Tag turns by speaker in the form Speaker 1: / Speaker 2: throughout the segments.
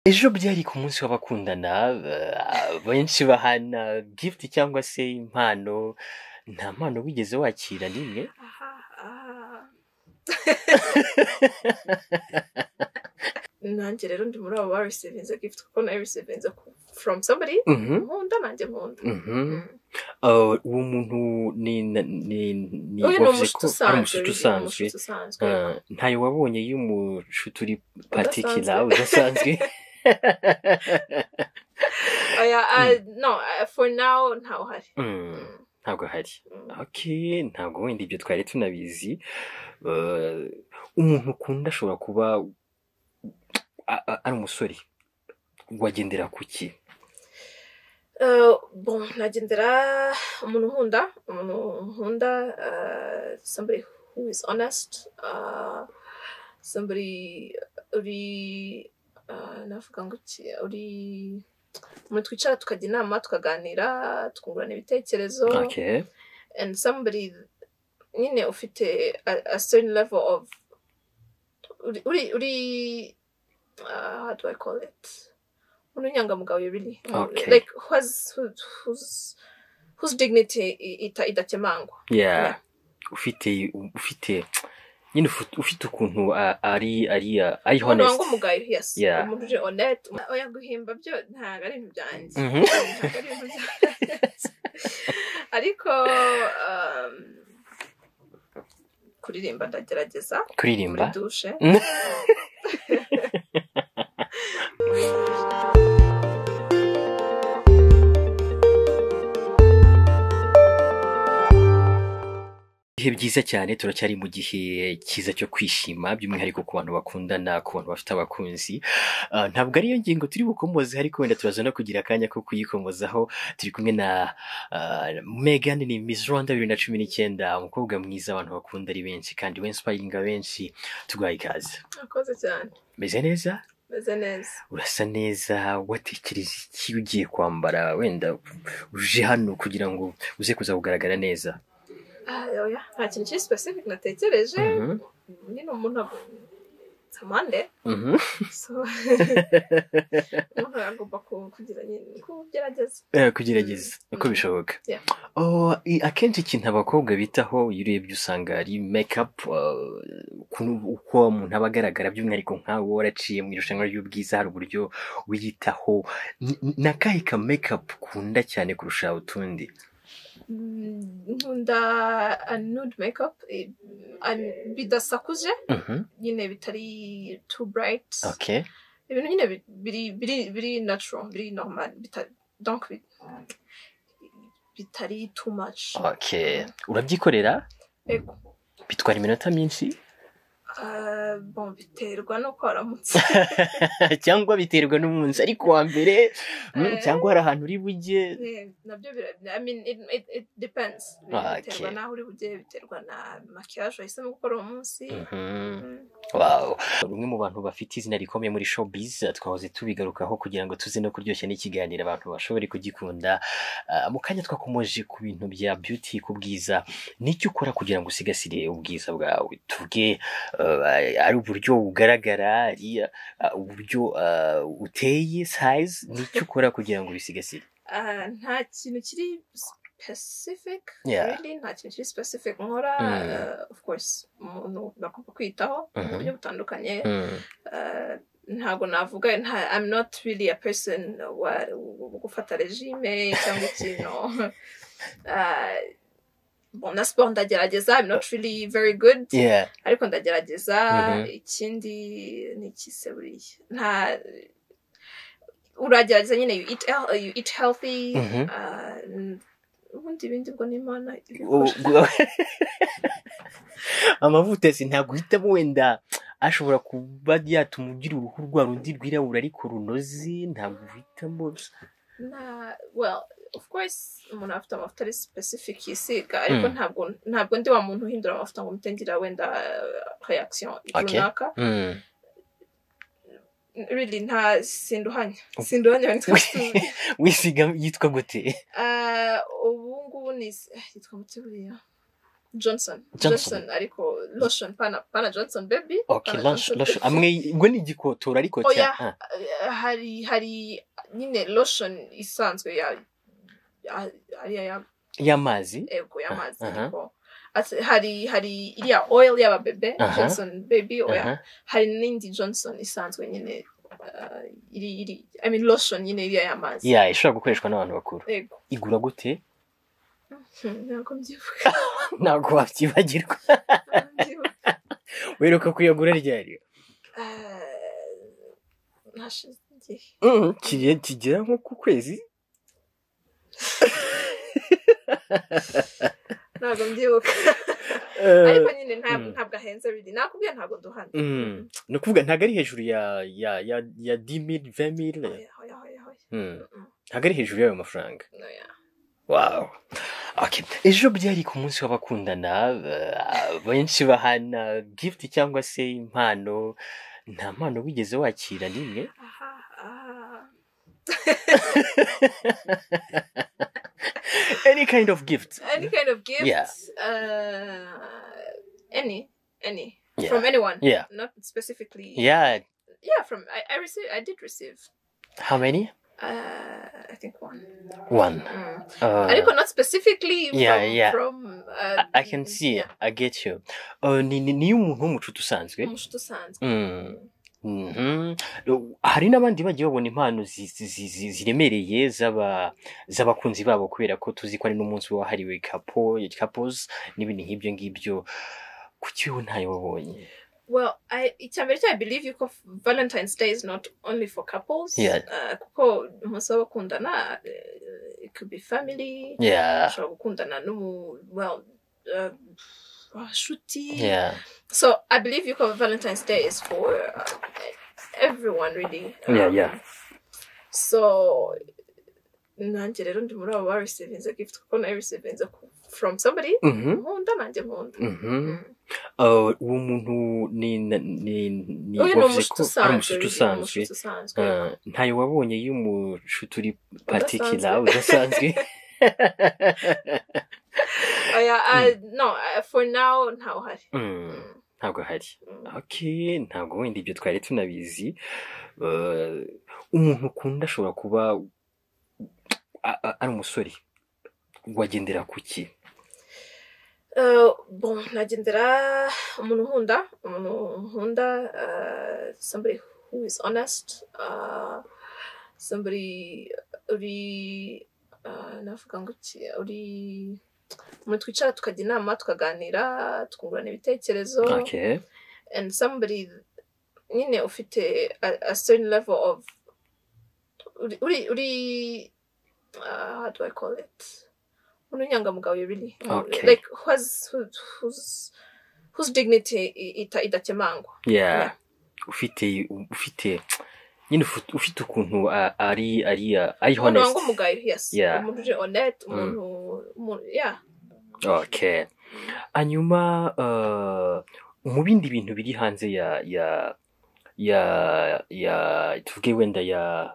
Speaker 1: Ejo byari ku munsi w'abakundana, benshi bahana gifuti cyangwa se impano, nta mpano wigeze wakira n'imwe?
Speaker 2: nanjye rero ndi muri abo barisivinze gifuti kuko nayo risivinze from somebody
Speaker 1: Mhm.
Speaker 2: nkunda nanjye nkunda
Speaker 1: Mhm. Uh, uwo muntu ni ni ni ni-
Speaker 2: uyu ni
Speaker 1: wavuze
Speaker 2: umushuti
Speaker 1: ko ari
Speaker 2: usanzwe
Speaker 1: umushuti
Speaker 2: uyu ni
Speaker 1: usanzwe
Speaker 2: umushuti usanzwe
Speaker 1: Uh, ntayo wabonye y'umushuti uri patikira udasanzwe
Speaker 2: Oya, ah, no ah, for now ntawe uhari
Speaker 1: Mm,
Speaker 2: Mm,
Speaker 1: ntabwo hari
Speaker 2: mm.
Speaker 1: okay ntabwo wenda ibyo twari tunabizi Uh, umuntu ukunda ashobora kuba a- a- ari umusore wagendera ku ki
Speaker 2: Eh, bon nagendera umuntu nkunda umuntu nkunda eh, somebody who is honest eh, somebody uri eh, navuga ngo iki uri umuntu twicara tukajya inama tukaganira tukungurana ibitekerezo
Speaker 1: okay
Speaker 2: and somebody nyine ufite a, a certain level of uri uri, uri uh, how do I call it ununyangamugayo really
Speaker 1: Okay.
Speaker 2: like who has who, who's whose dignity i- ita, idakemangwa
Speaker 1: yeah ufite ufite nyine ufu- ufite ukuntu a- ari ari a- ari
Speaker 2: umuntu
Speaker 1: honest
Speaker 2: wangamugayo yes
Speaker 1: Yeah.
Speaker 2: umuntu uje honest oya guhimba byo ntabwo ari ibintu byanjye
Speaker 1: Mhm.
Speaker 2: Ntabwo ari ibintu byanjye. ariko um, kuririmba ndagerageza muri
Speaker 1: kuririmba
Speaker 2: dushe
Speaker 1: ibihe byiza cyane turacyari mu gihe cyiza cyo kwishima by'umwihariko ku bantu bakundana ku bantu bafite abakunzi Ah, ntabwo ariyo ngingo turi bukomoze ariko wenda turaza no kugira akanya ko kuyikomozaho turi kumwe na Megan ni Miss Rwanda bibiri na cumi n'icyenda umukobwa mwiza abantu bakunda ari benshi kandi wensipayiringa benshi tuguhaye ikaze
Speaker 2: akoze cyane
Speaker 1: meze neza
Speaker 2: meze neza
Speaker 1: urasa neza watekereza iki ugiye kwambara wenda uje hano kugira ngo uze kuza kugaragara neza
Speaker 2: Ah, oya nta kintu kiri specific natekereje
Speaker 1: Mhm,
Speaker 2: nyine umuntu samande
Speaker 1: mhm.
Speaker 2: so umuntu agomba ku- kugira nyine kugerageza
Speaker 1: Eh, kugerageza uko
Speaker 2: Mm.
Speaker 1: bishoboka
Speaker 2: Yeah.
Speaker 1: Oh, i- akenshi ikintu abakobwa bitaho iyo urebye usanga ari mekapu uko umuntu aba agaragara by'umwihariko nkawe uba waraciye mu irushanwa ry'ubwiza hari uburyo wiyitaho N- n- na kahe ka mekapu ukunda cyane kurusha utundi
Speaker 2: Mm, nkunda a nude makeup i- a- bidasakuje
Speaker 1: Mhm,
Speaker 2: nyine bitari too bright
Speaker 1: okay
Speaker 2: ibintu nyine bi- biri biri biri natural biri normal bita- donc bi- bitari too much
Speaker 1: okay urabyikorera
Speaker 2: Yego.
Speaker 1: bitwara iminota myinshi
Speaker 2: Ah, bon biterwa nuko waramutse
Speaker 1: cyangwa biterwa n'umunsi ariko wa mbere mm,
Speaker 2: Eh.
Speaker 1: cyangwa hari ahantu uri bujye
Speaker 2: Yeah, nabyo bira- I mean it, it, it depends
Speaker 1: Ah, okay.
Speaker 2: biterwa n'aho uri bugere biterwa na makiyaje wahisemo gukora uwo munsi
Speaker 1: Mhm.
Speaker 2: Mm.
Speaker 1: Wow. Bamwe mu bantu bafite izina rikomeye muri showbiz twahoze tubigarukaho kugira ngo tuze no kuryoshya n'ikiganiro abantu bashobore kugikunda. Ah, mu kanya twakomoje ku bintu bya beauty ku bwiza, ni iki ukora kugira ngo usigasire ubwiza bwawe? Tuvuge ah, ari uburyo ugaragara, ari ah, uburyo ah, uteye, size, ni iki ukora kugira ngo ubisigasire?
Speaker 2: Ah, nta kintu kiri specific
Speaker 1: Yeah.
Speaker 2: really nta kintu kiri specific nkora
Speaker 1: Mm.
Speaker 2: ah, of course umuntu agomba kwiyitaho mu
Speaker 1: Mhm.
Speaker 2: buryo butandukanye
Speaker 1: Mm.
Speaker 2: Ah, ntabwo navuga nta I'm not really a person wa wo gufata regime cyangwa ikintu Ah, bon na siporo ndagerageza I'm not really very good
Speaker 1: Yeah.
Speaker 2: ariko ndagerageza
Speaker 1: Mhm.
Speaker 2: ikindi ni ikise buriya nta uragerageza nyine you eat, hel- you eat healthy
Speaker 1: Mhm.
Speaker 2: ah, n- ubundi ibindi bwo n'imana
Speaker 1: U- gu- amavuta si ntabwo uhitamo wenda ashobora kuba yatuma ugira uruhu rwa rundi rwirabura ariko runoze ntabwo uhitamo
Speaker 2: Na- well of course umuntu afite amavuta ari specific yisiga ariko
Speaker 1: Mm.
Speaker 2: ntabwo ntabwo ndi wa muntu uhindura amavuta ngo mutengira wenda ah, reaction
Speaker 1: Okay.
Speaker 2: runaka really nta sinduhanya sinduhanya
Speaker 1: wisiga yitwa gute
Speaker 2: uh, ubu ngubu ni yitwa muti buriya johnson
Speaker 1: Johnson.
Speaker 2: johnson ariko lotion pana pana johnson baby
Speaker 1: ok
Speaker 2: pana
Speaker 1: lanshi
Speaker 2: Johnson
Speaker 1: lanshi
Speaker 2: baby.
Speaker 1: amwe ngo ni igikotora ariko
Speaker 2: Oya.
Speaker 1: cya ah,
Speaker 2: Eh, hari hari nyine lotion isanzwe ya ya- ariya ya
Speaker 1: y'amazi
Speaker 2: ego y'amazi
Speaker 1: aha.
Speaker 2: ariko ati- hari hari iriya oil y'ababebe
Speaker 1: Aha.
Speaker 2: johnson baby oya
Speaker 1: aha
Speaker 2: hari n'indi johnson isanzwe nyine eh, iri iri i mean lotion nyine iriya y'amazi
Speaker 1: ya ishobora gukoreshwa n'abantu bakuru
Speaker 2: ego
Speaker 1: igura gute
Speaker 2: Hmm, ntabwo mbyibuka
Speaker 1: ntabwo wabyibagirwa
Speaker 2: ntabwo mbyibuka
Speaker 1: wiruka kuyagura ryari
Speaker 2: Eh, hashize igihe
Speaker 1: Mm, kigiye kigera nko ku kwezi
Speaker 2: ntabwo mbyibuka
Speaker 1: Eh,
Speaker 2: ariko nyine ntabwo
Speaker 1: mm.
Speaker 2: ntabwo ahenze biri nakubwiye ntabwo duhana
Speaker 1: mm, ni ukuvuga ntabwo ari hejuru ya ya ya ya dimiri vemiri
Speaker 2: Oya, oya, oya, oya. Mm.
Speaker 1: ntabwo ari hejuru y'ayo mafaranga
Speaker 2: Oya.
Speaker 1: wow okay. ejo byari ku munsi w'abakundana eh, benshi bahana gift cyangwa se impano nta mpano wigeze wakira n'imwe
Speaker 2: aha aha
Speaker 1: any kind of gift
Speaker 2: any kind of gift
Speaker 1: Yeah.
Speaker 2: uh, any any
Speaker 1: Yeah.
Speaker 2: from anyone
Speaker 1: Yeah.
Speaker 2: not specifically
Speaker 1: yeah
Speaker 2: yeah from i i receive i did receive
Speaker 1: how many
Speaker 2: uh i think one
Speaker 1: one
Speaker 2: mm.
Speaker 1: uh,
Speaker 2: ariko not specifically
Speaker 1: Yeah,
Speaker 2: from,
Speaker 1: yeah.
Speaker 2: from uh,
Speaker 1: I, I can see it.
Speaker 2: yeah.
Speaker 1: I get you. Uh, ni, ni, niyo umuntu w'umucuti usanzwe.
Speaker 2: umushuti usanzwe
Speaker 1: Mm. Mhm. Hari n'abandi bagiye babona impano zi- zi- zi- zi- ziremereye z'aba z'abakunzi babo kubera ko tuzi ko ari n'umunsi wahariwe kapo kapos n'ibintu nk'ibyo ngibyo kuki wowe ntayo wabonye
Speaker 2: well i icya mbere cya believe yuko f- valentine's day is not only for couples
Speaker 1: Yeah.
Speaker 2: uh, kuko umunsi w'abakundana uh, it could be family
Speaker 1: yeah
Speaker 2: ushobora gukundana n'umu well uh, inshuti
Speaker 1: yeah
Speaker 2: So I believe you cover Valentine's Day is for uh, everyone really.
Speaker 1: Yeah, yeah.
Speaker 2: So nanjye rero ndi muri abo ba recevinze gift kuko nayo recevinze from somebody
Speaker 1: Mhm.
Speaker 2: nkunda nanjye nkunda
Speaker 1: Mhm.
Speaker 2: Mm.
Speaker 1: Uh, uwo muntu ni ni ni
Speaker 2: uyu ni
Speaker 1: wavuze
Speaker 2: umushuti
Speaker 1: ko ari
Speaker 2: usanzwe
Speaker 1: umushuti
Speaker 2: uyu ni
Speaker 1: usanzwe
Speaker 2: umushuti usanzwe
Speaker 1: Uh, ntayo wabonye y'umucuti uri patikira udasanzwe
Speaker 2: oya uh, no uh, for now ntawuhari
Speaker 1: Mm,
Speaker 2: Mm,
Speaker 1: ntabwo hari
Speaker 2: mm.
Speaker 1: okay ntabwo wenda ibyo twari tunabizi Uh, umuntu ukunda ashobora kuba a- a- ari umusore wagendera ku ki
Speaker 2: Uh, bon nagendera umuntu nkunda umuntu nkunda uh, somebody who is honest uh, somebody uri uh, navuga ngo iki uri umuntu twicara tukajya inama tukaganira tukungurana ibitekerezo
Speaker 1: okay
Speaker 2: and somebody nyine ufite a, a certain level of uri uri, uri uh, how do I call it ununyangamugayo really
Speaker 1: Okay.
Speaker 2: like who has who, who's whose dignity i- ita idakemangwa
Speaker 1: yeah
Speaker 2: Yeah.
Speaker 1: ufite ufite nyine ufu- ufite ukuntu a- ari ari a- ari
Speaker 2: umuntu
Speaker 1: honest
Speaker 2: wangamugayo yes
Speaker 1: Yeah.
Speaker 2: umuntu uje honest
Speaker 1: Mm.
Speaker 2: umuntu umuntu yeah
Speaker 1: okay hanyuma uh, mu bindi bintu biri hanze ya ya ya ya tuvuge wenda ya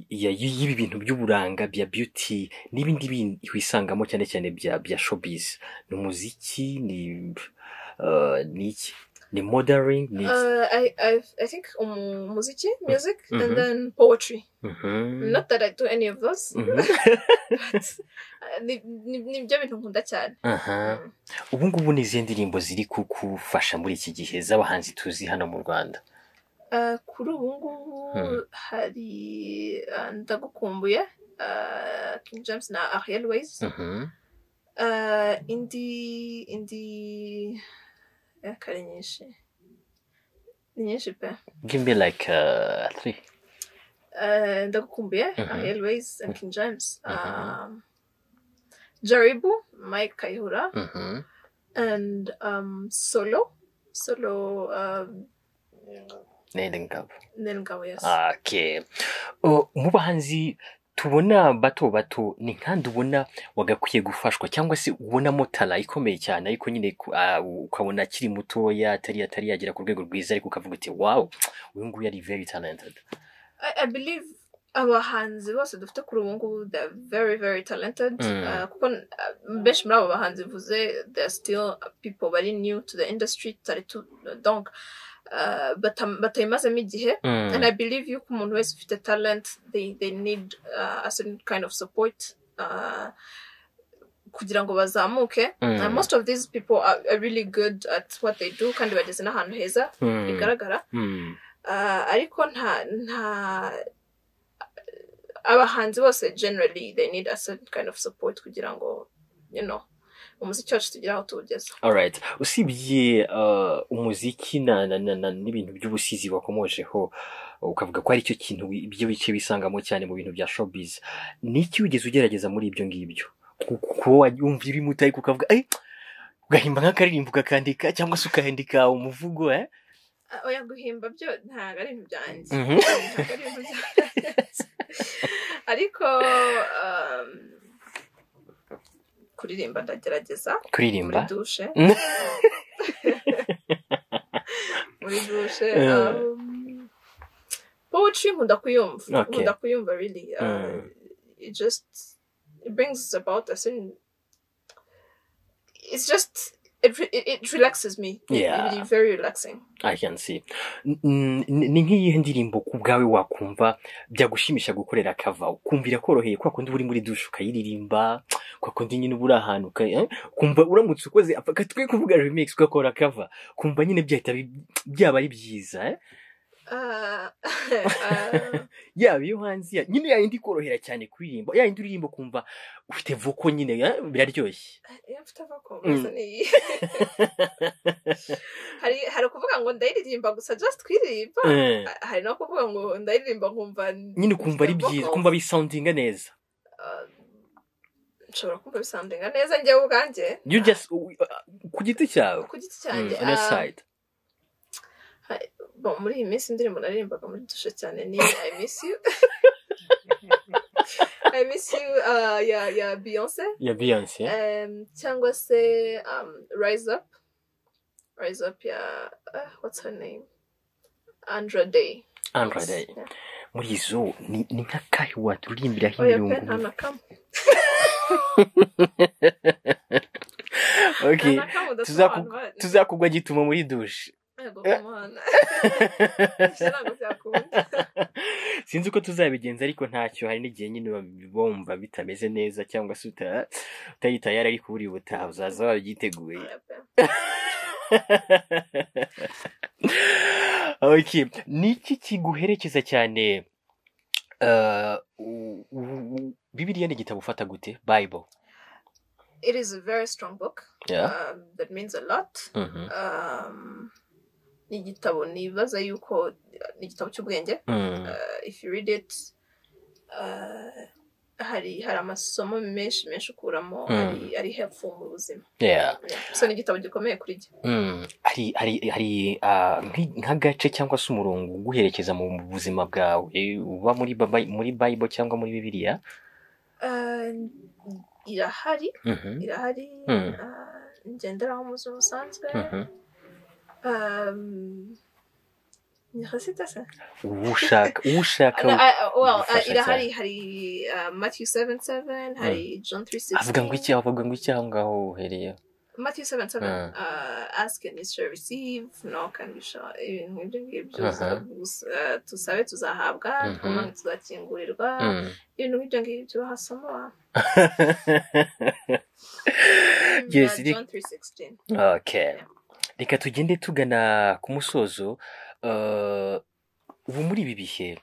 Speaker 1: ya y- y'ibi bintu by'uburanga bya beauty n'ibindi bindi wisangamo cyane cyane bya bya showbiz ni umuziki ni uh, ni iki ni modeling ni iki
Speaker 2: uh, I, I I think umu- umuziki music
Speaker 1: Mhm.
Speaker 2: and then poetry
Speaker 1: Mhm.
Speaker 2: not that I do any of those
Speaker 1: Mhm.
Speaker 2: but uh, ni ni- nibyo bintu nkunda cyane
Speaker 1: Aha.
Speaker 2: Mm.
Speaker 1: ubu ngubu ni izihe ndirimbo ziri kugufasha muri iki gihe z'abahanzi tuzi hano mu rwanda
Speaker 2: Uh, kuri ubu ngubu
Speaker 1: Mm.
Speaker 2: hari uh, ndagukumbuye uh, King James na Ariel Ways
Speaker 1: Mhm.
Speaker 2: Uh, indi indi eh, kare nyinshi ni nyinshi pe
Speaker 1: give me like uh, three
Speaker 2: Eh, ndagukumbuye
Speaker 1: Mhm.
Speaker 2: ariel ways and king james
Speaker 1: Mhm.
Speaker 2: um, jaribu mike kayihura
Speaker 1: Mhm.
Speaker 2: and um, solo solo um,
Speaker 1: Nenda ngabo
Speaker 2: nel ngabo yes
Speaker 1: Okay. Uh, mu bahanzi tubona bato bato ni nkandi ubona wagakwiye gufashwa cyangwa se ubonamo tara ikomeye cyane ariko nyine ku- ah, ukabona akiri mutoya atari atari yagera ku rwego rwiza ariko ukavuga uti wow uyu nguyu ari very talented
Speaker 2: I, i believe abahanzi bose dufite kuri ubu ngubu they are very very talented
Speaker 1: Mm.
Speaker 2: Uh, kuko uh, benshi muri abo bahanzi bivuze they are still people bari new to the industry tutari tu donc uh, bata- batayimazemo igihe
Speaker 1: Mm.
Speaker 2: and i believe yuko umuntu wese ufite talent they, they need uh, a certain kind of support uh, kugira ngo bazamuke
Speaker 1: Mm.
Speaker 2: and most of these people are, are really good at what they do kandi bageze n'ahantu heza
Speaker 1: Mm.
Speaker 2: bigaragara
Speaker 1: Mm.
Speaker 2: Ah, ariko nta nta abahanzi bose generally they need a certain kind of support kugira ngo you know umuziki wacu tugire aho tuwugeza
Speaker 1: Alright. usibye uh, umuziki na, na, na, na, n'ibintu by'ubusizi wakomojeho ukavuga ko ari cyo kintu wi- ibyo bice bisangamo cyane mu bintu bya showbiz niki wigeze ugerageza muri ibyo ngibyo Ku- kuba wumva ibimutaye ariko ukavuga "Eh, ugahimba nk'akaririmbo ukakandika cyangwa se ukandika umuvugo eh?
Speaker 2: Ah, oya guhimba byo ntabwo ari ibintu byanjye
Speaker 1: Mhm.
Speaker 2: Ntabwo ari ibintu byanjye. ariko um, kuririmba ndagerageza muri
Speaker 1: kuririmba
Speaker 2: dushe
Speaker 1: Mm.
Speaker 2: muri dushe
Speaker 1: Eh.
Speaker 2: um, poetry nkunda kuyumva
Speaker 1: Okay.
Speaker 2: nkunda kuyumva really uh,
Speaker 1: Mm.
Speaker 2: it just it brings about a certain it's just it, re- it, it relaxes me It-
Speaker 1: Yeah.
Speaker 2: it really very relaxing
Speaker 1: I can see. N- n- ni nk'iyihe ndirimbo ku bwawe wakumva byagushimisha gukorera kava ukumvira koroheye kwa kundi uba uri muri dushe ukayiririmba kwa kundi nyine uba uri ahantu uka- eh, ukumva uramutse ukoze akatwe kuvuga remix ugakora kava kumva nyine byahita bi- byaba ari byiza eh?
Speaker 2: uh, uh,
Speaker 1: yaba iyo hanze ya- nyine yayindi ikorohera cyane kuririmba yayindi uririmba ukumva ufite voko nyine eh, biraryoshye
Speaker 2: iyo mfite avakombe
Speaker 1: Mm.
Speaker 2: mm. niyi hari hari ukuvuga ngo ndayiririmba gusa just kuririmba
Speaker 1: Eh,
Speaker 2: Ah, hari no kuvuga ngo ndayiririmba nkumva
Speaker 1: nyine ukumva ari
Speaker 2: mfite
Speaker 1: byiza
Speaker 2: vocals.
Speaker 1: ukumva bisoundinga neza
Speaker 2: Ah, nshobora kumva bisandinga neza njyewe ubwanjye
Speaker 1: you just u- u- ku giti cyawe
Speaker 2: ku giti
Speaker 1: Mm,
Speaker 2: cyanjye
Speaker 1: on your
Speaker 2: ah,
Speaker 1: side
Speaker 2: bon, muri iyi minsi indirimbo naririmbaga muri dushe cyane ni i miss you i miss you ah, ya ya beyonce
Speaker 1: ya Beyonce eh?
Speaker 2: um, cyangwa se um, rise up rise up ya ah, what's her name andra day
Speaker 1: Andra Day
Speaker 2: Yeah.
Speaker 1: muri izo ni ni nk'akahe waturirimbiraho
Speaker 2: oya pe nta
Speaker 1: imirongo
Speaker 2: na kamwe nta
Speaker 1: okay
Speaker 2: na kamwe
Speaker 1: tuzaku-
Speaker 2: udasobanura
Speaker 1: tuzakugwa gituma muri dushe
Speaker 2: yego ku muhanda Ibyo ntabwo byakunda
Speaker 1: sinzi uko tuzabigenza ariko ntacyo hari n'igihe nyine bab- bumva bitameze neza cyangwa se uta- utari tayari ariko buri ubutaha uzaza wabyiteguye
Speaker 2: Oya pe.
Speaker 1: okay niki kiguherekeza cyane uh, u- u- bibiliya ni igitabo ufata gute bible
Speaker 2: it is a very strong book
Speaker 1: yeah.
Speaker 2: um, that means a lot
Speaker 1: Mhm.
Speaker 2: um, ni igitabo nibaza yuko ni igitabo cy'ubwenge
Speaker 1: Mm.
Speaker 2: uh, if you read it uh, hari hari amasomo menshi menshi ukuramo
Speaker 1: Mm.
Speaker 2: ari ari hepfo mu buzima
Speaker 1: yeah.
Speaker 2: Yeah. so ni igitabo gikomeye kuri jye
Speaker 1: Mm. hari hari hari ah, nk'i- nk'agace cyangwa se umurongo uguherekeza mu buzima bwawe uba muri Baba- muri bible cyangwa muri bibiliya
Speaker 2: Uh, irahari
Speaker 1: Mhm.
Speaker 2: irahari
Speaker 1: Mm.
Speaker 2: uh, ngenderaho mu buzima busanzwe
Speaker 1: Mhm.
Speaker 2: Um, ni hasita se
Speaker 1: uwushaka uwushaka
Speaker 2: No, I, I- well, uh,
Speaker 1: gufasha
Speaker 2: irahari hari uh, Matthew 7 7, hari John 3
Speaker 1: avuga ngo iki avuga ngo iki aho ngaho uhereye
Speaker 2: Matthew 7 7,
Speaker 1: Mm.
Speaker 2: uh, ask and you shall receive, knock and you shall, ibintu nk'ibyo ngibyo,
Speaker 1: Aha.
Speaker 2: uza- uh, tusabe tuzahabwa,
Speaker 1: Mhm.
Speaker 2: twumane tuzakingurirwa,
Speaker 1: Mm.
Speaker 2: ibintu nk'ibyo ngibyo bahasoma.
Speaker 1: Yes,
Speaker 2: Yeah,
Speaker 1: iri-
Speaker 2: John 3 16.
Speaker 1: Okay. Reka tugende tugana ku musozo. Uh, ubu muri ibi bihe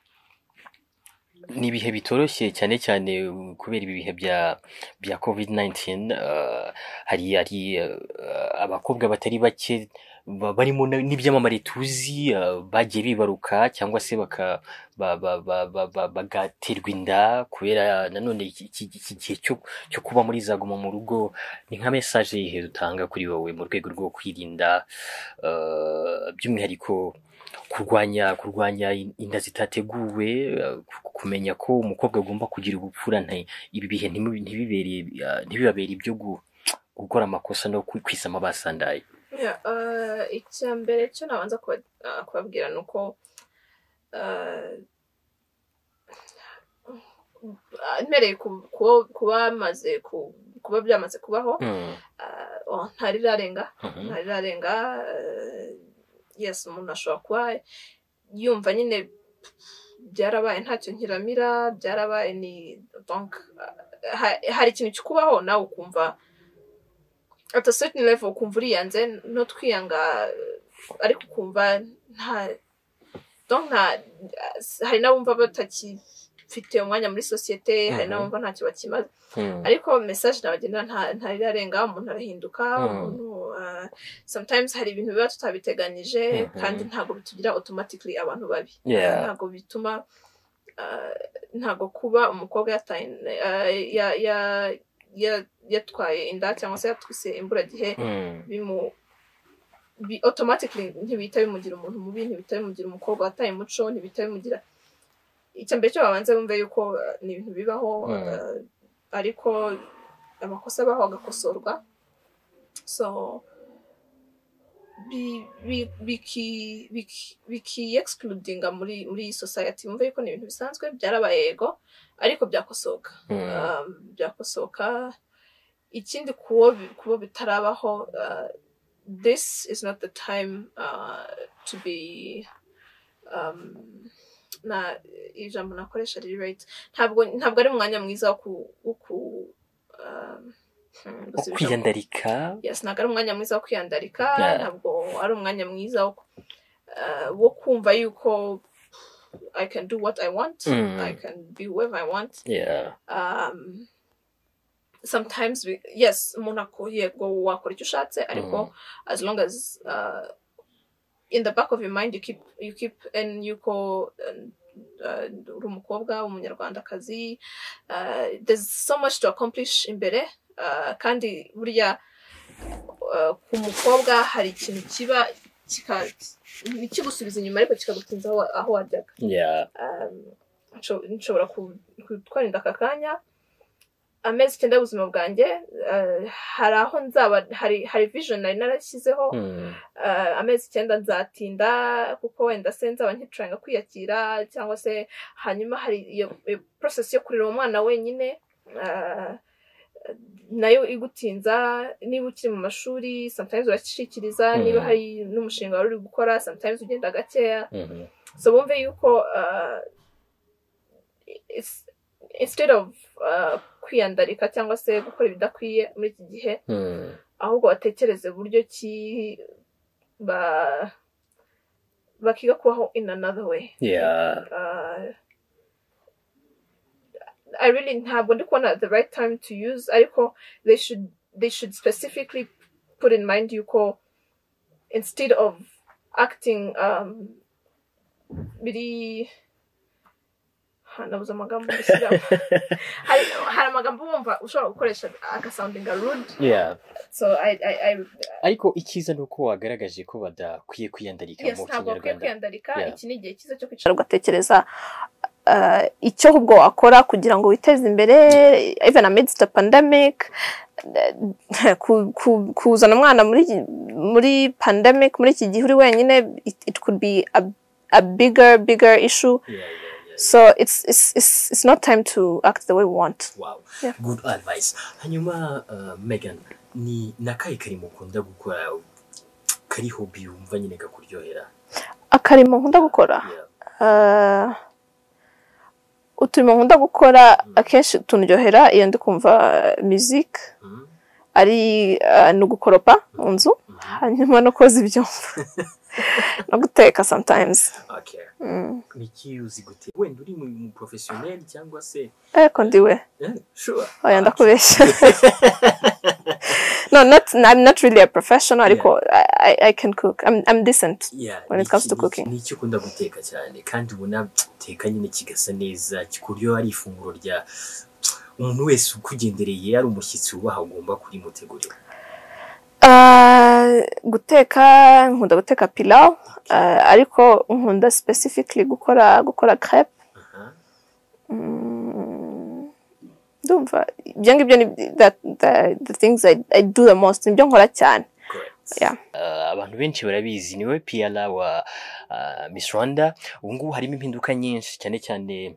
Speaker 1: ni ibihe bitoroshye cyane cyane kubera ibi bihe bya bya COVID-19 uh, hari hari uh, abakobwa batari bake ba- barimo na- n'ibyamamare tuzi uh, bagiye bibaruka cyangwa se baka ba- ba- ba- ba- ba- bagaterwa inda kubera nanone iki iki- iki gihe cyo cyo kuba muri za guma mu rugo ni nka mesaje yihe utanga kuri wowe mu rwego rwo kwirinda eh, by'umwihariko kurwanya kurwanya inda zitateguwe eh, ku- kumenya ko umukobwa agomba kugira ubupfura nta- ibi bihe ntimu- ntibibere- eh, ntibibabere ibyo gu- gukora amakosa no kwi- kwisama basandaye
Speaker 2: Yeah, uh, icya mbere cyo nabanza kuba- uh, kubabwira ni uko uh, mpereye kuba bamaze kuba byamaze kubaho
Speaker 1: Mm,
Speaker 2: ntarirarenga
Speaker 1: mhm.
Speaker 2: ntarirarenga yesi umuntu ashobora kuba yumva nyine byarabaye ntacyo nkiramira byarabaye ni donc ah, ha- hari ikintu kikubaho nawe ukumva at a certain level ukumva uriyanze no twiyanga eh, ariko ukumva nta donc nta hari n'abumva batakifite umwanya muri sosiyete hari
Speaker 1: Mhm.
Speaker 2: n'abumva ntacyo bakimaze
Speaker 1: Mm,
Speaker 2: ariko message nabagenera nta ntarirarenga umuntu arahinduka
Speaker 1: Mm.
Speaker 2: umuntu ah, sometimes hari ibintu biba tutabiteganyije
Speaker 1: Mhm.
Speaker 2: kandi ntabwo bitugira automatically abantu babi
Speaker 1: Yeah.
Speaker 2: ntabwo bituma ah, ntabwo kuba umukobwa yataye ah, ya- ya- ya- yatwaye inda cyangwa se yatwise imburagihe
Speaker 1: mm,
Speaker 2: bimu bi automatically ntibihita bimugira umuntu mubi ntibihita bimugira umukobwa wataye umuco ntibihita bimugira icya mbere cyo babanza bumve yuko eh, ni ibintu bibaho
Speaker 1: Mm.
Speaker 2: eh, ariko amakosa abaho agakosorwa so bi- bi- biki- biki- biki excludinga muri muri iyi society mumve yuko ni ibintu bisanzwe byarabaye yego ariko byakosoka
Speaker 1: mm,
Speaker 2: um, byakosoka ikindi kuwo bi- kuwo bitarabaho uh, this is not the time uh, to be um, na ijambo nakoresha riri right ntabwo ntabwo ari umwanya mwiza wo ku wo ku um,
Speaker 1: wo
Speaker 2: hmm, gusubira-
Speaker 1: kwiyandarika
Speaker 2: yes ntabwo ari umwanya mwiza wo kwiyandarika
Speaker 1: Yeah.
Speaker 2: ntabwo ari umwanya mwiza wo, uh, wo kumva yuko i can do what i want
Speaker 1: Mm.
Speaker 2: i can be whoever i want
Speaker 1: Yeah.
Speaker 2: um, sometimes we, yes umuntu ako- yego wakora icyo ushatse ariko as long as uh, in the back of your mind you keep you keep and yuko and, uh, uri umukobwa umunyarwandakazi uh, there's so much to accomplish imbere uh, kandi burya uh, ku mukobwa hari ikintu kiba kika- ntikigusubiza inyuma ariko kikagutinza aho wa- aho wajyaga
Speaker 1: Yeah.
Speaker 2: um, nsho- nshobora ku- kutwarinda aka kanya amezi icyenda y'ubuzima bwanjye uh, hari aho nzaba hari hari vision nari narashyizeho
Speaker 1: Mm,
Speaker 2: uh, amezi icyenda nzatinda kuko wenda se nzaba nkicuranga kwiyakira cyangwa se hanyuma hari iyo iyo process yo kurera uwo mwana wenyine uh, nayo igutinza niba ukiri mu mashuri sometimes urashyikiriza
Speaker 1: Mhm.
Speaker 2: niba hari n'umushinga wari uri gukora sometimes ugenda gakeya
Speaker 1: mhm.
Speaker 2: so bumve yuko uh, it's, instead of uh, kwiyandarika cyangwa se gukora ibidakwiye muri iki gihe
Speaker 1: Mm,
Speaker 2: ahubwo batekereze uburyo ki ba bakiga kubaho in another way
Speaker 1: Yeah.
Speaker 2: uh, I really ntabwo ndi kubona the right time to use ariko they should they should specifically put in mind yuko instead of acting um, biri ha, nabuze amagambo mbishyiramo. hari hari amagambo wumva ushobora gukoresha agasoundinga rude
Speaker 1: Yeah.
Speaker 2: so I, I, I,
Speaker 1: ariko icyiza ni uko wagaragaje ko badakwiye kwiyandarika
Speaker 2: yes
Speaker 1: mu
Speaker 2: ntabwo wakwiye
Speaker 1: kinyarwanda
Speaker 2: kwiyandarika
Speaker 1: Yeah.
Speaker 2: iki ni igihe cyiza cyo kwicara ugatekereza uh, icyo ahubwo wakora kugira ngo witeze imbere even amidst the pandemic uh, ku- ku- kuzana umwana muri muri pandemic muri iki gihe uri wenyine it, it could be a, a bigger bigger issue
Speaker 1: Yeah, yeah, yeah.
Speaker 2: so it's, it's, it's, it's not time to act the way we want
Speaker 1: Wow.
Speaker 2: Yeah.
Speaker 1: Good advice. Hanyuma uh, Megan ni nakaye karimo ukunda gukora kari hobi wumva nyine kakuryohera.
Speaker 2: akarimo nkunda gukora
Speaker 1: Yeah.
Speaker 2: Ah, uturimo nkunda gukora akenshi tunryohera iyo ndi kumva muzika
Speaker 1: Mm.
Speaker 2: ari ah, ni ugukoropa mu nzu
Speaker 1: Mhm.
Speaker 2: hanyuma no koza ibyombo no guteka sometimes
Speaker 1: Okay.
Speaker 2: Mm.
Speaker 1: Niki uzi gute? Wenda uri mu mu professionnel cyangwa se
Speaker 2: ariko ndiwe
Speaker 1: Eh, sure.
Speaker 2: oya ndakubeshya no not I'm not really a professional ariko I- I, I can cook I'm, I'm decent
Speaker 1: Yeah,
Speaker 2: When it
Speaker 1: niki-
Speaker 2: comes to
Speaker 1: niki-
Speaker 2: cooking.
Speaker 1: Niki ukunda guteka cyane kandi ubona uteka nyine kigasa neza kikuryoha ari ifunguro rya umuntu wese ukugendereye ari umushyitsi wubaha agomba kurimutegurira.
Speaker 2: Ah, guteka nkunda guteka pilau ah, ariko nkunda specifically gukora gukora crepe
Speaker 1: Aha.
Speaker 2: Mm, ndumva ibyo ngibyo ni that, the, the things I, I do the most nibyo nkora cyane
Speaker 1: Correct.
Speaker 2: Yeah.
Speaker 1: Uh, abantu benshi barabizi niwe piyara wa uh, Miss Rwanda ubu ngubu harimo impinduka nyinshi cyane cyane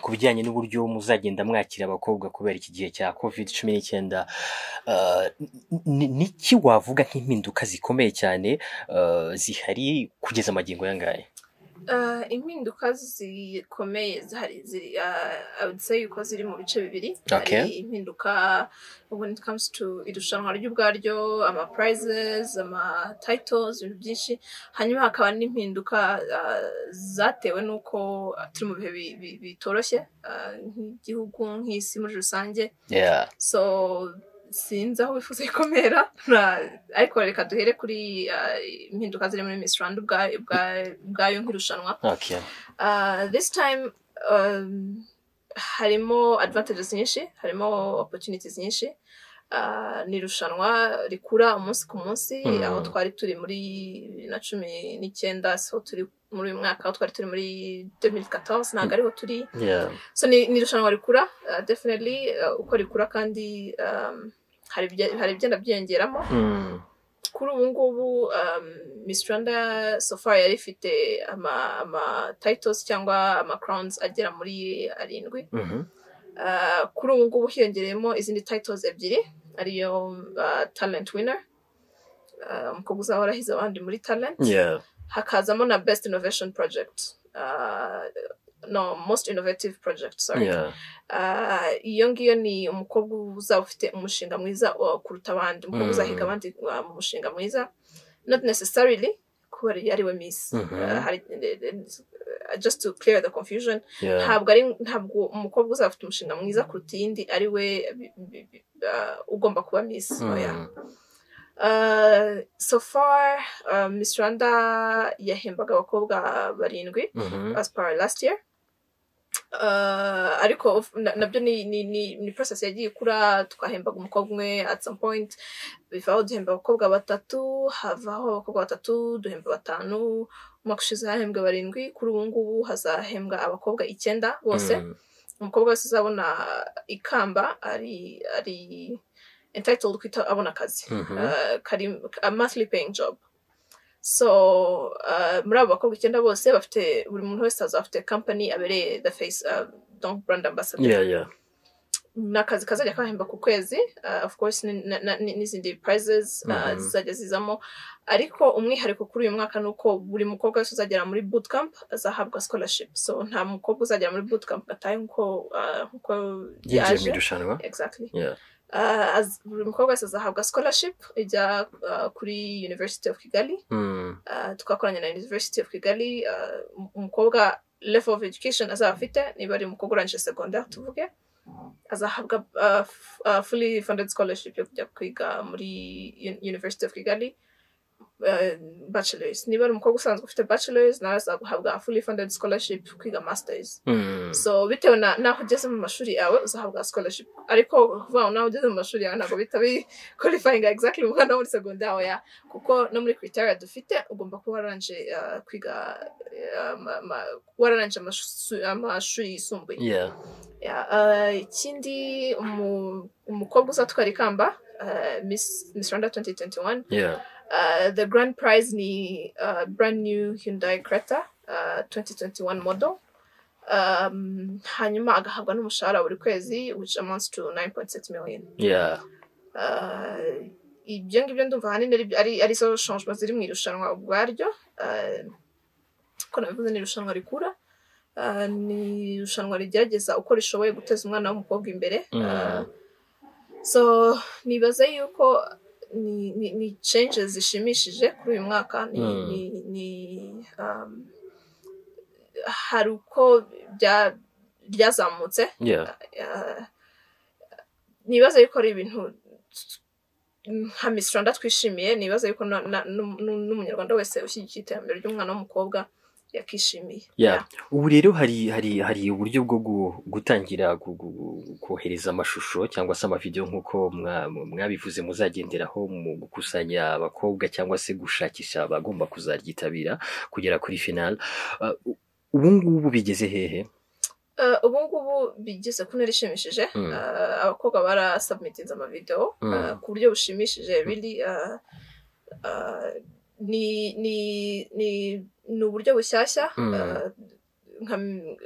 Speaker 1: ku bijyanye n'uburyo muzagenda mwakira abakobwa kubera iki gihe cya covid cumi n'icyenda niki wavuga nk'impinduka zikomeye cyane zihari kugeza amagingo y'angahe
Speaker 2: impinduka zikomeye zihari ziri abudise yuko ziri mu bice bibiri
Speaker 1: Okay.
Speaker 2: hari impinduka when it comes to irushanwa ry'ubwaryo ama prizes ama titles ibintu byinshi hanyuma hakaba n'impinduka ah, zatewe n'uko ah, turi mu bihe bi- bi- bitoroshye ah, nk'igihugu nk'isi muri rusange
Speaker 1: Yeah.
Speaker 2: so sinzi aho bifuza gukomera ariko reka duhere kuri ah, impinduka ziri muri Miss Rwanda ubwa- ubwa- ubwayo nk'irushanwa
Speaker 1: Okay.
Speaker 2: Uh, this time um, harimo advantages nyinshi harimo opportunities nyinshi Uh, ni irushanwa rikura umunsi ku munsi
Speaker 1: Mm.
Speaker 2: aho twari turi muri bibiri na cumi n'icyenda so turi muri uyu mwaka aho twari turi muri 2014 ntabwo ariho turi
Speaker 1: Yeah.
Speaker 2: so ni ni irushanwa rikura uh, definitely uh, uko rikura kandi um, hari ibye- hari ibigenda byiyongeramo
Speaker 1: Mm.
Speaker 2: kuri ubu ngubu um, Miss Rwanda so far yari ifite ama, ama titles cyangwa ama crowns agera muri arindwi
Speaker 1: Mhm.
Speaker 2: Uh, kuri ubu ngubu hiyongereyemo izindi titles ebyiri ariyo uh, talent winner uh, umukobwa uzahora ahize abandi muri talent
Speaker 1: Yeah.
Speaker 2: hakazamo na best innovation project uh, no most innovative project sorry
Speaker 1: Yeah.
Speaker 2: Ah, iyo ngiyo ni umukobwa uzaba ufite umushinga mwiza uh, kuruta abandi umukobwa
Speaker 1: Mm.
Speaker 2: uzahiga abandi uh, mu mushinga mwiza not necessarily kuba yari we miss
Speaker 1: Mhm.
Speaker 2: Ah, hari- eh, just to clear the confusion
Speaker 1: Yeah.
Speaker 2: ntabwo ari ntabwo umukobwa uzaba ufite umushinga mwiza kuruta iyindi ari we bi- bi- bi- ah, ugomba kuba miss oya
Speaker 1: Mm.
Speaker 2: Ah, so far ah, miss rwanda yahembaga abakobwa barindwi
Speaker 1: Mhm.
Speaker 2: as per last year Uh, ariko of- na- nabyo ni, ni, ni, ni process yagiye ikura twahembaga umukobwa umwe at some point bivaho duhemba abakobwa batatu havaho abakobwa batatu duhemba batanu umwaka ushize hahembwe barindwi kuri ubu ngubu hazahembwa abakobwa icyenda bose
Speaker 1: Mm.
Speaker 2: umukobwa wese uzabona ikamba ari ari entitled kwita abona akazi
Speaker 1: Mhm.
Speaker 2: Uh, kari a monthly paying job so uh, muri abo bakobwa icyenda bose bafite buri muntu wese azaba afite company abereye the face uh, donc brand ambassador
Speaker 1: Yeah, yeah.
Speaker 2: ni akazi kazajya kahemba ku kwezi uh, of course ni- na- na- ni- n'izindi prizes uh,
Speaker 1: Mhm.
Speaker 2: zizajya zizamo ariko umwihariko kuri uyu mwaka ni uko buri mukobwa wese uzagera muri bootcamp azahabwa scholarship so nta mukobwa uzagera muri bootcamp gatahe nk'uko uh, nk'uko
Speaker 1: Yinjiye mu
Speaker 2: yaje
Speaker 1: irushanwa.
Speaker 2: exactly
Speaker 1: Yeah.
Speaker 2: Uh, az- buri mukobwa wese azahabwa scholarship ijya uh, kuri university of kigali
Speaker 1: Mm.
Speaker 2: Uh, twakoranye na university of kigali uh, um- umukobwa level of education azaba afite niba ari umukobwa urangije secondaire tuvuge azahabwa uh, f- uh, fully funded scholarship yo kujya kwiga muri Uni- university of kigali uh, bachelors niba ari umukobwa usanzwe ufite bachelors nawe azaguhabwa fully funded scholarship kwiga masters
Speaker 1: Mm.
Speaker 2: so bitewe na naho ugeze mu mashuri yawe uzahabwa scholarship ariko kuvuga ngo naho ugeze mu mashuri yawe ntabwo bita bi qualifying exactly umwana wo muri secondaire oya kuko no muri criteria dufite ugomba kuba waranje uh, kwiga uh, ma, ma, waranje amashu- amashuri yisumbuye
Speaker 1: Yeah.
Speaker 2: Yeah, uh, ikindi umu- umukobwa uzatwara ikamba uh, Miss, Miss Rwanda 2021
Speaker 1: Yeah.
Speaker 2: Uh, the grand prize ni uh, brand new Hyundai Creta uh, 2021 model um, hanyuma agahabwa n'umushahara buri kwezi which amounts to 9.6 million
Speaker 1: Yeah.
Speaker 2: uh, ibyo ngibyo ndumva ahanini ari- ari ari zo changement ziri mu irushanwa ubwaryo uh, ko nabivuze ni irushanwa rikura uh, ni irushanwa rigerageza uko rishoboye guteza umwana w'umukobwa imbere uh,
Speaker 1: Mm.
Speaker 2: so nibaza yuko ni, ni, ni changes zishimishije kuri uyu mwaka ni,
Speaker 1: Mm.
Speaker 2: ni, ni um, hari uko bya- byazamutse
Speaker 1: Yeah.
Speaker 2: uh, nibaza yuko ari ibintu nka Miss Rwanda twishimiye nibaza yuko na- na- n'um- n'umunyarwanda wese ushyigikiye iterambere ry'umwana w'umukobwa yakishimiye
Speaker 1: Yeah. ubu rero hari hari hari uburyo bwo gu- gutangira gu- gu- gu- kohereza amashusho cyangwa se amavidewo nk'uko mwa- mwabivuze muzagenderaho mu gukusanya abakobwa cyangwa se gushakisha abagomba kuzaryitabira kugera kuri final Uh, u- ubu ngubu bigeze hehe
Speaker 2: Uh, ubu ngubu bigeze ku ntera ishimishije
Speaker 1: Mm.
Speaker 2: Uh, abakobwa barasubmitinze amavidewo
Speaker 1: Mm.
Speaker 2: uh, ku buryo bushimishije biri uh, uh, ni ni ni ni uburyo bushyashya
Speaker 1: Mm.
Speaker 2: uh, nka-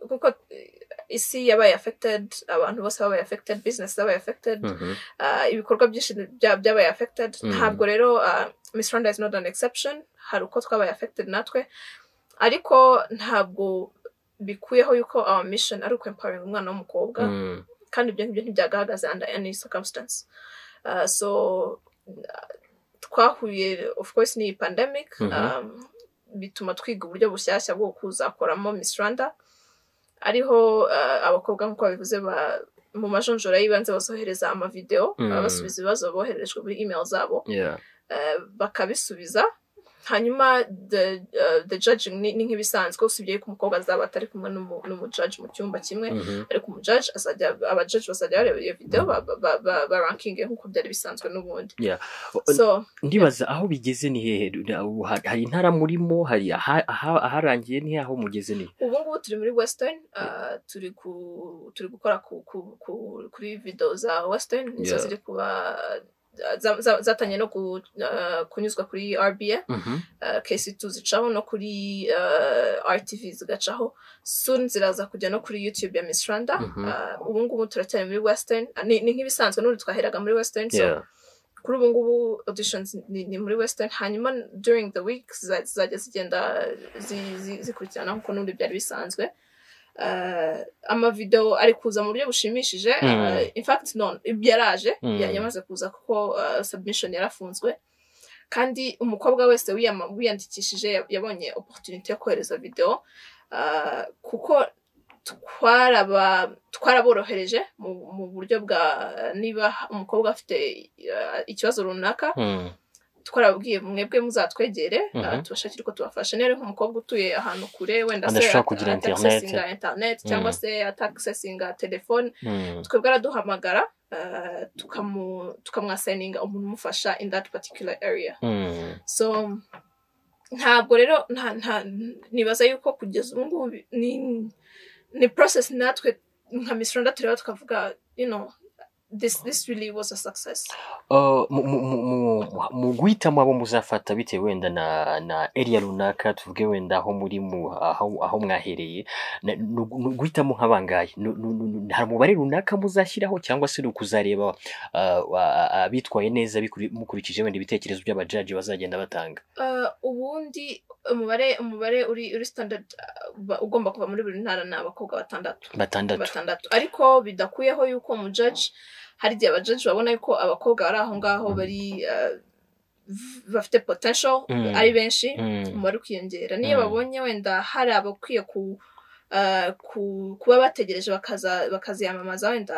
Speaker 2: kuko isi yabaye affected abantu bose babaye affected business zabaye affected uh, ibikorwa byinshi bya- byabaye affected
Speaker 1: Mm.
Speaker 2: ntabwo rero uh, miss rwanda is not an exception hari uko twabaye affected natwe ariko ntabwo bikuyeho yuko our mission ari ukwempowering umwana w'umukobwa
Speaker 1: Mm.
Speaker 2: kandi ibyo ngibyo ntibyagahaga under any circumstance uh, so uh, twahuye of course n'iyi pandemic
Speaker 1: Mhm.
Speaker 2: um, bituma twiga uburyo bushyashya bwo kuzakoramo miss rwanda ariho uh, abakobwa nk'uko babivuze ba- mu majonjora y'ibanze bazohereza amavideo
Speaker 1: Mm.
Speaker 2: mm. basubiza ibibazo bohererejwe muri email zabo
Speaker 1: Yeah.
Speaker 2: eh, bakabisubiza hanyuma the, uh, the judging ni, ni nk'ibisanzwe usibye ko umukobwa azaba atari kumwe n'umu- n'umujaji mu cyumba kimwe
Speaker 1: Mhm.
Speaker 2: ariko umujaji azajya abajaji bazajya bareba iyo videwo barankinge nk'uko byari bisanzwe n'ubundi so
Speaker 1: ndibaza aho bigeze ni hehe Na- ubu ha- hari intara murimo hari aha- aha- aharangiye ni he, aho mugeze ni he?
Speaker 2: ubu ngubu turi muri western uh, turi ku turi gukora ku, ku, ku, kuri videwo za western nizo
Speaker 1: Yeah.
Speaker 2: ziri kuba za- za- zatangiye no ku, uh, kunyuzwa kuri rba
Speaker 1: Mhm.
Speaker 2: kesi tu zicaho no kuri uh, RTV zigacaho soon ziraza kujya no kuri YouTube ya Miss Rwanda
Speaker 1: Mhm.
Speaker 2: uh, ubu ngubu turacyari muri Western Ah, ni, ni nk'ibisanzwe n'ubu twaheraga muri Western so
Speaker 1: Yeah.
Speaker 2: kuri ubu ngubu auditions ni, ni muri Western hanyuma during the week ziza- zizajya zigenda zi- zi- zikurikirana nk'uko n'ubundi byari bisanzwe Uh, amavideo ari kuza mu buryo bushimishije uh,
Speaker 1: Mm.
Speaker 2: in fact no yaraje
Speaker 1: Mm.
Speaker 2: ya- yamaze kuza kuko uh, submission yarafunzwe kandi umukobwa wese wiyama- wiyandikishije ya- yabonye opportunity yo kohereza video uh, kuko twaraba twaraborohereje mu, mu buryo bwa niba umukobwa afite uh, ikibazo runaka
Speaker 1: Mm.
Speaker 2: twarababwiye mwebwe muzatwegere
Speaker 1: Mhm.
Speaker 2: uh, tubashakire uko tubafasha rero nk'umukobwa utuye ahantu kure wenda
Speaker 1: Adashobora
Speaker 2: at-
Speaker 1: kugira internet.
Speaker 2: atakisesinga internet cyangwa
Speaker 1: Mm.
Speaker 2: se atakisesinga telefone
Speaker 1: Mm.
Speaker 2: twebwe araduhamagara uh, tukamu- tukamwasayininga umuntu umufasha in that particular area
Speaker 1: Mm.
Speaker 2: so ntabwo rero nta nta nibaza yuko kugeza ubu ngubu bi- ni ni process natwe nka Miss Rwanda tureba tukavuga you know this this really was a success
Speaker 1: Uh, mu- mu- mu- mu- mu guhitamo abo muzafata bitewe wenda na na area runaka tuvuge wenda aho muri mu aho aho mwahereye Na- ni ugu- ni uguhitamo nk'abangaye Ni- ni- ni- ni- hari umubare runaka muzashyiraho cyangwa se ni ukuzareba uh, wa- abitwaye neza bikuri- mukurikije wenda ibitekerezo by'abajaji bazagenda batanga
Speaker 2: Uh, ubundi umubare umubare uri uri standard uh, ba- ugomba kuva muri buri ntara ni abakobwa batandatu
Speaker 1: batandatu
Speaker 2: batandatu ariko bidakuyeho yuko umujaji hari igihe abajaji babona yuko abakobwa bari aho ngaho bari uh, v- bafite potential
Speaker 1: Mm.
Speaker 2: ari benshi
Speaker 1: Mm.
Speaker 2: umubare ukiyongera niyo
Speaker 1: Mm.
Speaker 2: babonye wenda hari abakwiye ku, uh, ku kuba bategereje bakaza bakaziyamamaza wenda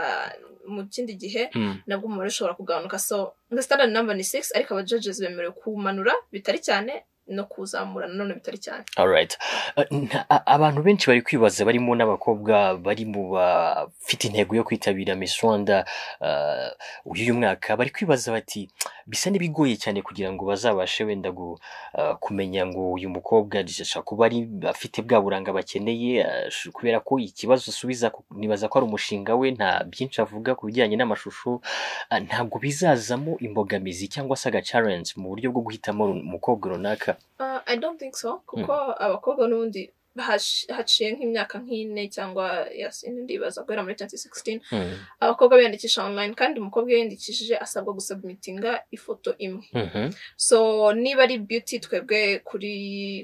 Speaker 2: mu kindi gihe
Speaker 1: Mm.
Speaker 2: nabwo umubare ushobora kugabanuka so the standard number ni 6 ariko aba judges bemerewe kumanura bitari cyane no kuzamura nanone bitari cyane
Speaker 1: Alright. Uh, nta- a- abantu benshi bari kwibaza barimo n'abakobwa bari mu bafite intego yo kwitabira Miss Rwanda uh, uyu mwaka bari kwibaza bati bisa n'ibigoye cyane kugira ngo bazabashe wenda gu, uh, kumenya ngo uyu mukobwa ashobora kuba ari afite bwa buranga bakeneye uh, sh- kubera ko ikibazo asubiza ku- nibaza ko ari umushinga we nta byinshi avuga ku bijyanye n'amashusho uh, ntabwo bizazamo imbogamizi cyangwa se agacarense mu buryo bwo guhitamo run- umukobwa runaka
Speaker 2: Uh, i don't think so kuko abakobwa n'ubundi hash- haciye nk'imyaka nk'ine cyangwa yes, ine ndibaza guhera muri 2016
Speaker 1: Mm.
Speaker 2: abakobwa biyandikisha online kandi umukobwa iyo yiyandikishije asabwa gusubmitinga ifoto imwe
Speaker 1: Mhm.
Speaker 2: so niba ari beauty twebwe kuri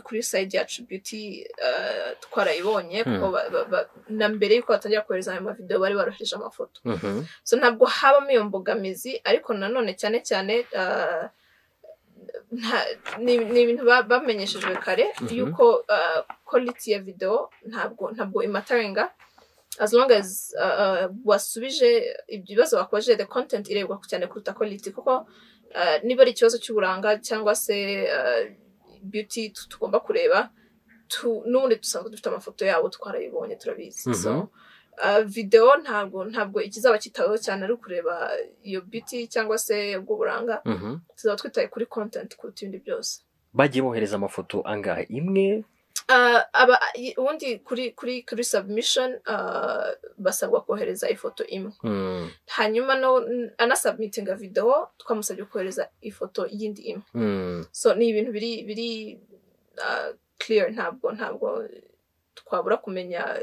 Speaker 2: kuri side yacu beauty uh, twarayibonye kuko ba- ba- ba- na mbere yuko batangira kohereza ayo mavideo bari barohereje amafoto
Speaker 1: Mhm.
Speaker 2: so ntabwo habamo iyo mbogamizi ariko nanone cyane cyane uh, nta- ni ni ibintu ba- bamenyeshejwe kare
Speaker 1: Mhm.
Speaker 2: yuko uh, quality ya video ntabwo ntabwo imataringa as long as uh, uh, wasubije ibyo bibazo bakubajije the content irebwa cyane kuruta quality kuko uh, niba ari ikibazo cy'uburanga cyangwa se uh, beauty tu- tugomba kureba tu- n'ubundi dusanzwe dufite amafoto yabo twarayibonye turabizi so
Speaker 1: Mhm.
Speaker 2: uh, video ntabwo ntabwo ikizaba kitaweho cyane ari ukureba iyo beauty cyangwa se ubwo buranga
Speaker 1: Mhm.
Speaker 2: tuzaba twitaye kuri content kuruta ibindi byose
Speaker 1: bagiye bohereza amafoto angahe imwe
Speaker 2: Uh, aba i- ubundi kuri kuri kuri submission uh, basabwa kohereza ifoto imwe
Speaker 1: Mm,
Speaker 2: hanyuma no n- anasubmitinga video twamusabye kohereza ifoto y'indi imwe
Speaker 1: mm.
Speaker 2: so ni ibintu biri biri uh, clear ntabwo ntabwo twabura kumenya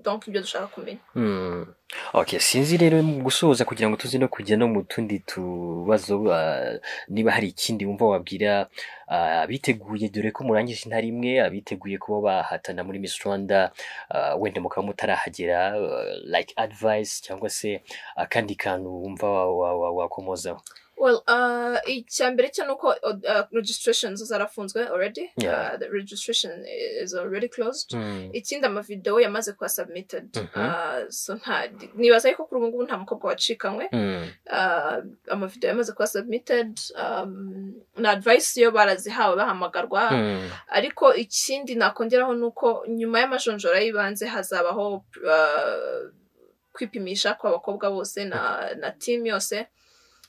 Speaker 2: donc ibyo dushaka kumenya
Speaker 1: Mm. Okay, sinzi rero mu gusoza kugira ngo tuze no kujya no mu tundi tubazo ah, niba hari ikindi wumva wabwira ah, abiteguye dore ko murangije intara imwe abiteguye kuba bahatana muri Miss Rwanda ah, wenda mukaba mutarahagera ah, like advice cyangwa se akandi kantu wumva wa- wa- wa- wakomozaho
Speaker 2: well uh, icya mbere cyo ni uko uh, registrations zarafunzwe already
Speaker 1: Yeah.
Speaker 2: uh, the registration is already closed
Speaker 1: Mm.
Speaker 2: ikindi amavidewo yamaze kuba submitted
Speaker 1: Mhm.
Speaker 2: uh, so nta nibaza ariko kuri ubu ngubu nta mukobwa wacikanywe
Speaker 1: Mm.
Speaker 2: uh, amavideo yamaze kuba submitted um, na advice yo barazihawe bahamagarwa
Speaker 1: Mm.
Speaker 2: ariko ikindi nakongeraho ni uko nyuma y'amajonjora y'ibanze hazabaho uh, kwipimisha kw'abakobwa bose na, na team yose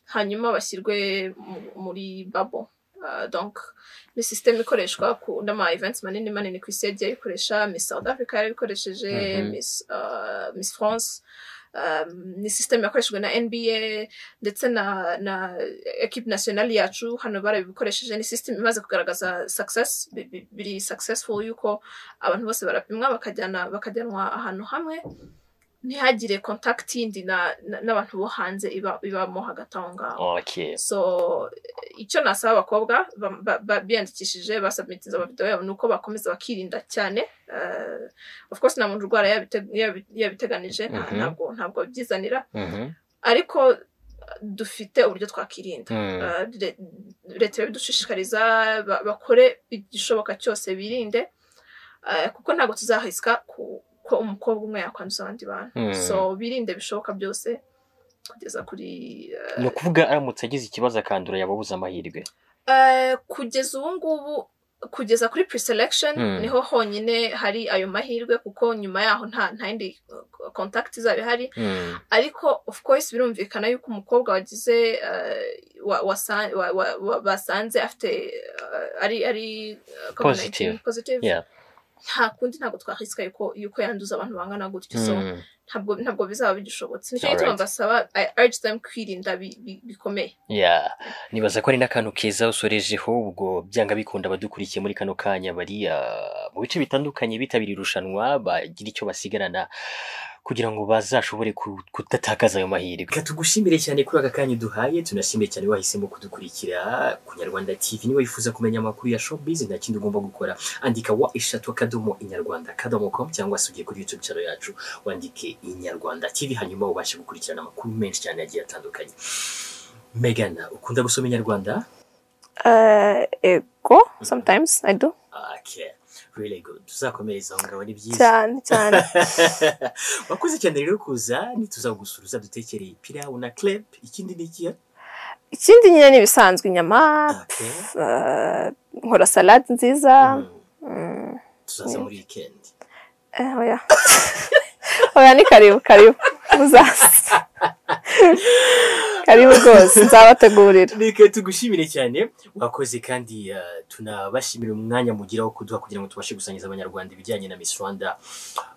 Speaker 2: hanyuma bashyirwe mu- muri babo Uh, donc ni system ikoreshwa ku n'ama events manini manini ku isi yagiye ayikoresha miss south africa yarabikoresheje
Speaker 1: Mhm.
Speaker 2: miss, uh, miss france um, ni system yakoreshejwe na nba ndetse na na equipe nationale yacu hano barabikoresheje ni system imaze kugaragaza success bi- bi- biri successful yuko abantu bose barapimwa bakajyana bakajyanwa ahantu hamwe ntihagire contact yindi na- na- n'abantu bo hanze iba ibamo hagati aho ngaho
Speaker 1: Okay.
Speaker 2: so icyo nasaba abakobwa ba- ba- ba- biyandikishije basubmitiza amavideo yabo ni uko bakomeza bakirinda cyane Uh, of course nta muntu urwara yabite- yabi- yabiteganije nta-
Speaker 1: Mhm.
Speaker 2: ntabwo ntabwo byizanira
Speaker 1: Mhm.
Speaker 2: ariko uh, dufite uburyo twakirinda
Speaker 1: Mm.
Speaker 2: Uh, re- leta ibidushishikariza ba- bakore igishoboka cyose birinde Uh, kuko ntabwo tuzahisika ku- ko umukobwa umwe yakwanduza abandi bantu
Speaker 1: Mm.
Speaker 2: so birinde bishoboka byose kugeza kuri uh,
Speaker 1: ni ukuvuga aramutse agize ikibazo akandura yababuza amahirwe
Speaker 2: Eh, kugeza ubu ngubu kugeza kuri pre-selection
Speaker 1: Mm.
Speaker 2: niho honyine hari ayo mahirwe kuko nyuma yaho nta nta yindi uh, contact izaba ihari
Speaker 1: Mm.
Speaker 2: ariko of course birumvikana yuko umukobwa wagize eh, wa- wasa- wa- wa- wa- basanze afite eh, ari ari eh, COVID-19
Speaker 1: Positive.
Speaker 2: positive
Speaker 1: Yeah.
Speaker 2: nta kundi ntabwo twahisika yuko yuko yanduza abantu bangana gutyo so
Speaker 1: Mm.
Speaker 2: ntabwo ntabwo bizaba bigishobotse nicyo gituma
Speaker 1: Alright.
Speaker 2: mbasaba i urge them kwirinda bi- bi- bikomeye
Speaker 1: Yeah. nibaza ko ari n'akantu keza usorejeho ubwo byanga bikunda abadukurikiye muri kano kanya bari ah, mu bice bitandukanye bitabira irushanwa bagira icyo basigarana kugira ngo bazashobore ku- kudatakaza ayo mahirwe reka tugushimire cyane kuri aka kanya uduhaye tunashimire cyane wahisemo kudukurikira ku nyarwanda tv niba wifuza kumenya amakuru ya showbiz nta kindi ugomba gukora andika wa eshatu akadomo inyarwanda akadomo com cyangwa se ugiye kuri youtube channel yacu wandike inyarwanda tv hanyuma ubashe gukurikirana amakuru menshi cyane agiye atandukanye Megan, ukunda gusoma inyarwanda
Speaker 2: Uh, ego sometimes I do
Speaker 1: okay really good tuzakomereza aho ngaho ni byiza
Speaker 2: cyane cyane
Speaker 1: wakoze cyane rero kuza ntituzagusuruza dutekereye pilawu na crepe ikindi ni ikihe
Speaker 2: ikindi nyine ni ibisanzwe inyama
Speaker 1: Okay.
Speaker 2: pf, uh, nkora salade nziza
Speaker 1: Mm,
Speaker 2: Mm,
Speaker 1: tuzaza muri weekend
Speaker 2: eh, oya oya ni karibu karibu muzaza karibu rwose nzabategurira
Speaker 1: reka tugushimire cyane wakoze kandi uh, tunabashimira umwanya mugira wo kuduha kugira ngo tubashe gusangiza abanyarwanda ibijyanye na miss rwanda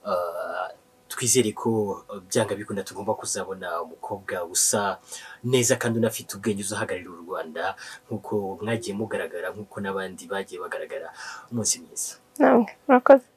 Speaker 1: Uh, twizere ko uh, byanga bikunda tugomba kuzabona umukobwa usa neza kandi unafite ubwenge uzahagararira u rwanda nk'uko mwagiye mugaragara nk'uko n'abandi bagiye bagaragara umunsi mwiza
Speaker 2: namwe murakoze